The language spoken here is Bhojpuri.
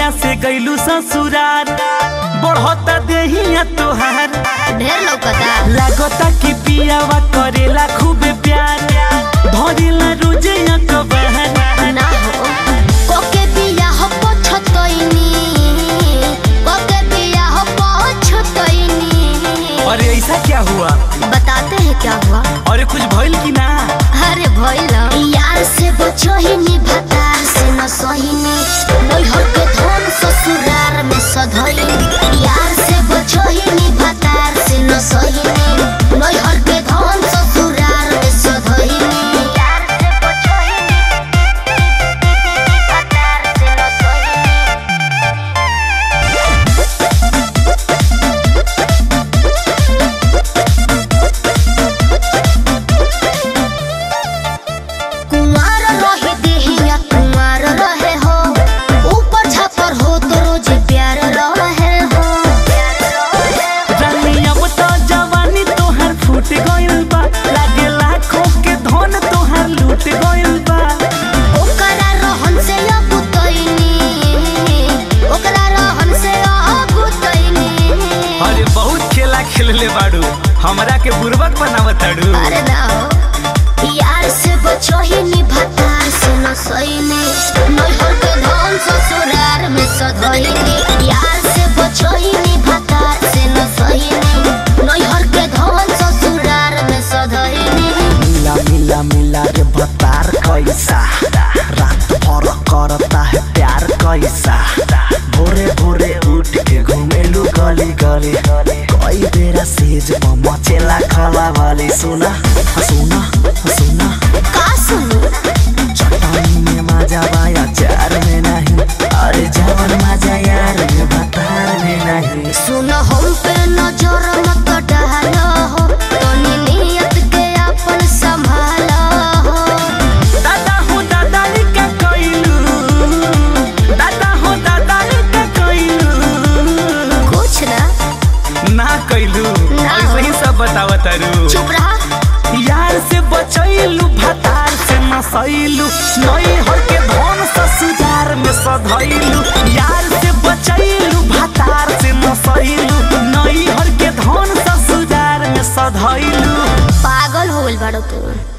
जहिया से गईलू ससुरार बढ़ता देहिया तोहार ढेर लौकता लागता कि पियावा करेला खूब प्यार धरेला रोजे कबार ना हो कोके बिया हो पछतइनी कोके बिया हो पछतइनी अरे ऐसा क्या हुआ बताते हैं क्या हुआ अरे कुछ भइल कि ना अरे भइल यार से बचो ही नी भतार से न सहिनी नैहर के धन ससुरार में सधइनी यार से बचो ही नी भतार से न सहिनी नैहर के धन ससुरार में सधइनी यार से बचो ही नी भतार से न सहिनी कुमार रहे देहिया कुमार रहे हो ऊपर छापर हो तो रोज प्यार रहे हो रानी अब तो जवानी तोहार फूट गइल बा लागे लाखों के धन तोहार लूट गइल बा ओकरा रहन से अब तैनी ओकरा रहन से अब तैनी अरे बहुत खेला खेलले बाड़ू हमरा के बुर्बक बनावताड़ू अरे ना हो यार से बचो ही नी भतार से न सैनी नैहर के धन ससुरार में सधैनी यार से बचो ही नी भतार से न सैनी नैहर के धन ससुरार में सधैनी मिला मिला मिला रे बतार कैसा रात भर करता है प्यार कैसा भोरे भोरे उठ के घुमेलू गली गली कई बेरा सेज पर मचेला खला वाली सुना सुना सुना का सुनू चट्टानी में मजा बाया चार में नहीं अरे जवन मजा यार में बतार में नहीं सुन हम पे नजर मत डालो हो तनी नियत के अपन संभालो हो दादा हो दादा का कइलू दादा हो दादा का कइलू कुछ ना ना कइलू ना। ऐसे ही सब बतावतारू चुप रहा यार से बचैलू भतार से नसैलू नई हर के धन ससुरार में सधैलू यार से बचैलू भतार से नसैलू नई हर के धन ससुरार में सधैलू पागल हो गइल बाड़ो तू